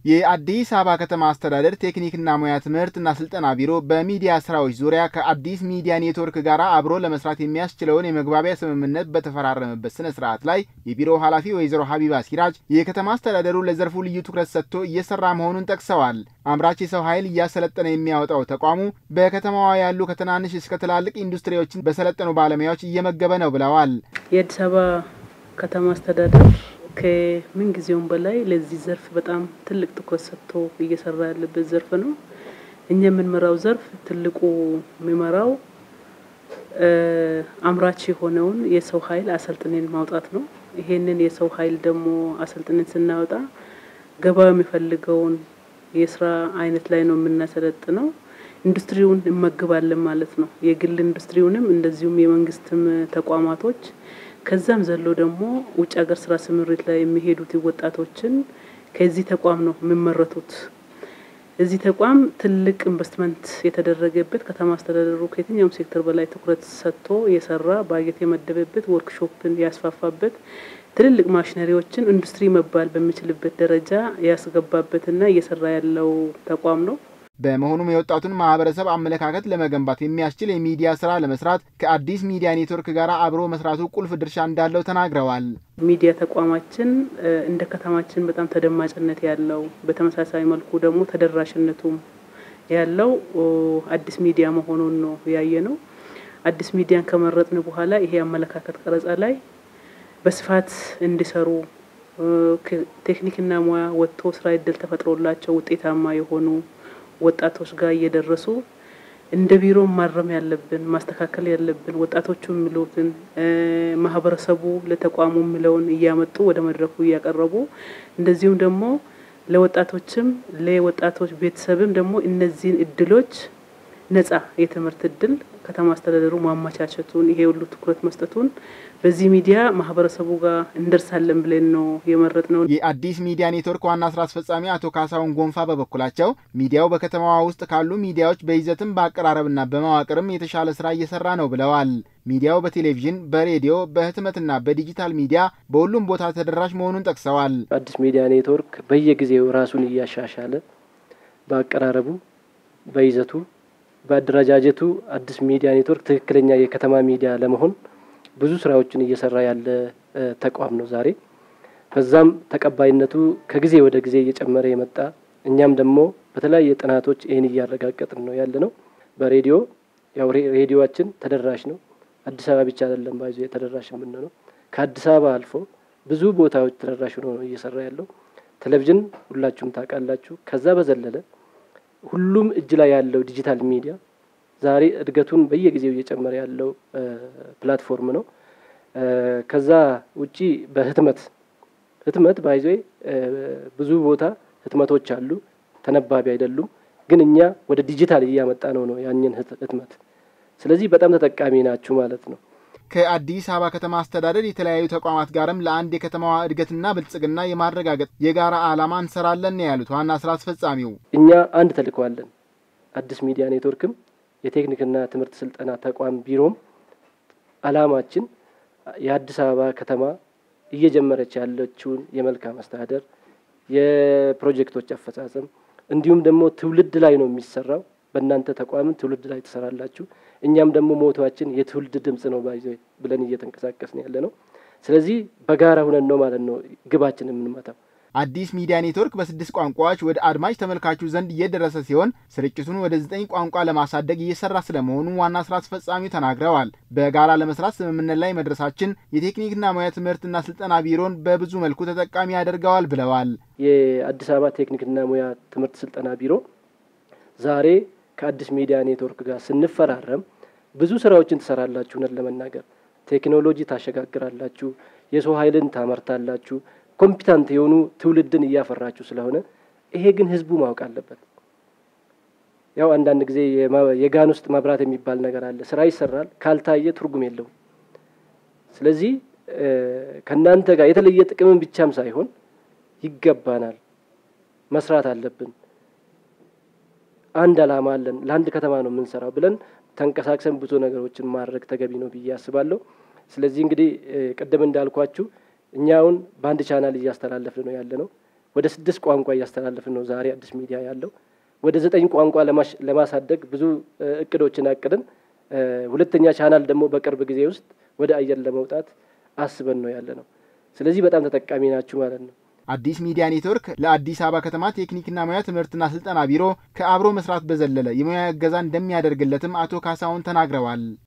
የአዲስ አበባ ከተማ አስተዳደር ቴክኒክና ሙያ ትምህርትና ስልጠና ቢሮ በሚዲያ ስራዎች ዙሪያ ከአዲስ ሚዲያ ኔትወርክ ጋር አብሮ ለመስራት የሚያስችለውን የመግባቢያ ስምምነት በተፈራረመበት ስነ ስርዓት ላይ የቢሮው ኃላፊ ወይዘሮ ሀቢባ ሲራጅ የከተማ አስተዳደሩ ለዘርፉ ልዩ ትኩረት ሰጥቶ እየሰራ መሆኑን ጠቅሰዋል። አምራች የሰው ኃይል እያሰለጠነ የሚያወጣው ተቋሙ በከተማዋ ያሉ ከትናንሽ እስከ ትላልቅ ኢንዱስትሪዎችን በሰለጠኑ ባለሙያዎች እየመገበ ነው ብለዋል። የአዲስ አበባ ከተማ አስተዳደር ከምን ጊዜውም በላይ ለዚህ ዘርፍ በጣም ትልቅ ትኩረት ሰጥቶ እየሰራ ያለበት ዘርፍ ነው። እኛ የምንመራው ዘርፍ ትልቁ የሚመራው አምራች የሆነውን የሰው ኃይል አሰልጥነን ማውጣት ነው። ይሄንን የሰው ኃይል ደግሞ አሰልጥነን ስናወጣ ገበያው የሚፈልገውን የስራ አይነት ላይ ነው የምናሰለጥነው። ኢንዱስትሪውን እንመግባለን ማለት ነው። የግል ኢንዱስትሪውንም እንደዚሁም የመንግስትም ተቋማቶች ከዛም ዘሎ ደግሞ ውጭ ሀገር ስራ ስምሪት ላይ የሚሄዱት ወጣቶችን ከዚህ ተቋም ነው የሚመረቱት። እዚህ ተቋም ትልቅ ኢንቨስትመንት የተደረገበት ከተማ አስተዳደሩ ከየትኛውም ሴክተር በላይ ትኩረት ሰጥቶ የሰራ ባጀት የመደበበት ወርክሾፕን ያስፋፋበት ትልልቅ ማሽነሪዎችን ኢንዱስትሪ መባል በሚችልበት ደረጃ ያስገባበትና እየሰራ ያለው ተቋም ነው። በመሆኑም የወጣቱን ማህበረሰብ አመለካከት ለመገንባት የሚያስችል የሚዲያ ስራ ለመስራት ከአዲስ ሚዲያ ኔትወርክ ጋር አብሮ መስራቱ ቁልፍ ድርሻ እንዳለው ተናግረዋል። ሚዲያ ተቋማችን እንደ ከተማችን በጣም ተደማጭነት ያለው በተመሳሳይ መልኩ ደግሞ ተደራሽነቱም ያለው አዲስ ሚዲያ መሆኑን ነው ያየ ነው። አዲስ ሚዲያን ከመረጥን በኋላ ይሄ አመለካከት ቀረጻ ላይ በስፋት እንዲሰሩ ቴክኒክና ሙያ ወጥቶ ስራ እድል ተፈጥሮላቸው ውጤታማ የሆኑ ወጣቶች ጋር እየደረሱ እንደ ቢሮ ማረም ያለብን ማስተካከል ያለብን ወጣቶቹ የሚሉትን ማህበረሰቡ ለተቋሙ የሚለውን እያመጡ ወደ መድረኩ እያቀረቡ እንደዚሁም ደግሞ ለወጣቶችም ለወጣቶች ቤተሰብም ደግሞ እነዚህን እድሎች ነጻ የትምህርት እድል ከተማ አስተዳደሩ ማመቻቸቱን ይሄ ሁሉ ትኩረት መስጠቱን በዚህ ሚዲያ ማህበረሰቡ ጋር እንደርሳለን ብለን ነው የመረጥ ነው። የአዲስ ሚዲያ ኔትወርክ ዋና ስራ አስፈጻሚ አቶ ካሳሁን ጎንፋ በበኩላቸው ሚዲያው በከተማዋ ውስጥ ካሉ ሚዲያዎች በይዘትም በአቀራረብና በመዋቅርም የተሻለ ስራ እየሰራ ነው ብለዋል። ሚዲያው በቴሌቪዥን፣ በሬዲዮ፣ በህትመትና በዲጂታል ሚዲያ በሁሉም ቦታ ተደራሽ መሆኑን ጠቅሰዋል። አዲስ ሚዲያ ኔትወርክ በየጊዜው ራሱን እያሻሻለ በአቀራረቡ፣ በይዘቱ በአደረጃጀቱ አዲስ ሚዲያ ኔትወርክ ትክክለኛ የከተማ ሚዲያ ለመሆን ብዙ ስራዎችን እየሰራ ያለ ተቋም ነው ዛሬ። በዛም ተቀባይነቱ ከጊዜ ወደ ጊዜ እየጨመረ የመጣ እኛም ደግሞ በተለያየ ጥናቶች ይህን እያረጋገጥን ነው ያለ ነው። በሬዲዮ ያው ሬዲዮችን ተደራሽ ነው። አዲስ አበባ ብቻ አይደለም ባይዞ ተደራሽ የምንለው ከአዲስ አበባ አልፎ ብዙ ቦታዎች ተደራሽ ሆኖ ነው እየሰራ ያለው። ቴሌቪዥን ሁላችሁም ታውቃላችሁ። ከዛ በዘለለ ሁሉም እጅ ላይ ያለው ዲጂታል ሚዲያ ዛሬ እድገቱን በየጊዜው እየጨመረ ያለው ፕላትፎርም ነው። ከዛ ውጪ በህትመት ህትመት ባይዞ ብዙ ቦታ ህትመቶች አሉ፣ ተነባቢ አይደሉም። ግን እኛ ወደ ዲጂታል እያመጣ ነው ነው ያንን ህትመት። ስለዚህ በጣም ተጠቃሚ ናችሁ ማለት ነው። ከአዲስ አበባ ከተማ አስተዳደር የተለያዩ ተቋማት ጋርም ለአንድ የከተማዋ እድገትና ብልጽግና የማረጋገጥ የጋራ ዓላማ እንሰራለን ያሉት ዋና ስራ አስፈጻሚው እኛ አንድ ተልዕኮ አለን። አዲስ ሚዲያ ኔትወርክም የቴክኒክና ትምህርት ስልጠና ተቋም ቢሮም ዓላማችን የአዲስ አበባ ከተማ እየጀመረች ያለችውን የመልካም አስተዳደር የፕሮጀክቶች አፈጻጸም እንዲሁም ደግሞ ትውልድ ላይ ነው የሚሰራው። በእናንተ ተቋምን ትውልድ ላይ ትሰራላችሁ። እኛም ደግሞ ሞቷችን የትውልድ ድምጽ ነው ባይዞ ብለን እየተንቀሳቀስን ያለ ነው። ስለዚህ በጋራ ሁነን ነው ማለት ነው ግባችን የምንመታው። አዲስ ሚዲያ ኔትወርክ በስድስት ቋንቋዎች ወደ አድማጭ ተመልካቹ ዘንድ እየደረሰ ሲሆን ስርጭቱን ወደ ዘጠኝ ቋንቋ ለማሳደግ እየሰራ ስለመሆኑ ዋና ስራ አስፈጻሚው ተናግረዋል። በጋራ ለመስራት ስምምነት ላይ መድረሳችን የቴክኒክና ሙያ ትምህርትና ስልጠና ቢሮን በብዙ መልኩ ተጠቃሚ ያደርገዋል ብለዋል። የአዲስ አበባ ቴክኒክና ሙያ ትምህርት ስልጠና ቢሮ ዛሬ ከአዲስ ሚዲያ ኔትወርክ ጋር ስንፈራረም ብዙ ስራዎችን ትሰራላችሁ። እውነት ለመናገር ቴክኖሎጂ ታሸጋግራላችሁ፣ የሰው ኃይልን ታመርታላችሁ ኮምፒታንት የሆኑ ትውልድን እያፈራችሁ ስለሆነ ይሄ ግን ህዝቡ ማወቅ አለበት። ያው አንዳንድ ጊዜ የጋን ውስጥ መብራት የሚባል ነገር አለ። ስራ ይሰራል፣ ካልታየ ትርጉም የለውም። ስለዚህ ከእናንተ ጋር የተለየ ጥቅምን ብቻም ሳይሆን ይገባናል፣ መስራት አለብን፣ አንድ አላማ አለን፣ ለአንድ ከተማ ነው የምንሰራው ብለን ተንቀሳቅሰን ብዙ ነገሮችን ማድረግ ተገቢ ነው ብዬ አስባለሁ። ስለዚህ እንግዲህ ቅድም እንዳልኳችሁ እኛውን በአንድ ቻናል እያስተላለፍን ነው ያለ ነው። ወደ ስድስት ቋንቋ እያስተላለፍን ነው ዛሬ አዲስ ሚዲያ ያለው። ወደ ዘጠኝ ቋንቋ ለማሳደግ ብዙ እቅዶችን አቅድን ሁለተኛ ቻናል ደግሞ በቅርብ ጊዜ ውስጥ ወደ አየር ለመውጣት አስበን ነው ያለ ነው። ስለዚህ በጣም ተጠቃሚ ናችሁ ማለት ነው። አዲስ ሚዲያ ኔትወርክ ለአዲስ አበባ ከተማ ቴክኒክና ሙያ ትምህርትና ስልጠና ቢሮ ከአብሮ መስራት በዘለለ የሙያ እገዛ እንደሚያደርግለትም አቶ ካሳሁን ተናግረዋል።